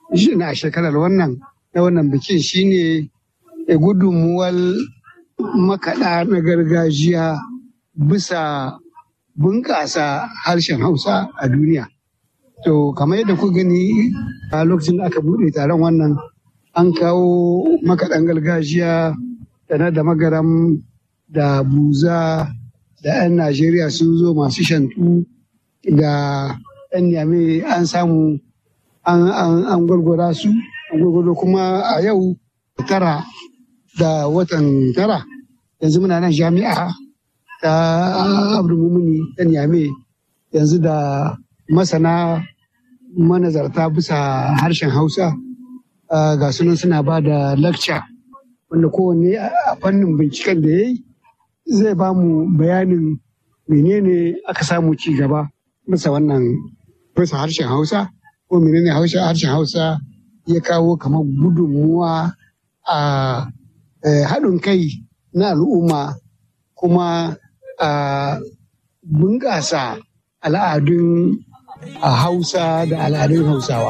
na shekarar wannan na wannan bikin shine gudunmuwar makaɗa na gargajiya bisa bunƙasa harshen hausa a duniya to kamar yadda ku gani a lokacin da aka buɗe taron wannan an kawo makaɗan gargajiya da na da magaram da buza da 'yan najeriya sun zo masu shantu da 'yan yame an samu an gwargwara su an gwargwaro kuma a yau tara da watan tara yanzu muna nan jami'a ta abdulmumuni ta yame yanzu da masana manazarta bisa harshen hausa ga sunan suna ba da lecture wanda kowanne a fannin binciken da ya yi zai ba mu bayanin menene aka samu ci gaba bisa wannan bisa harshen hausa ko menene harshen hausa ya kawo kamar gudunmuwa a haɗin kai na al'umma kuma a bunƙasa al'adun hausa da al'adun hausawa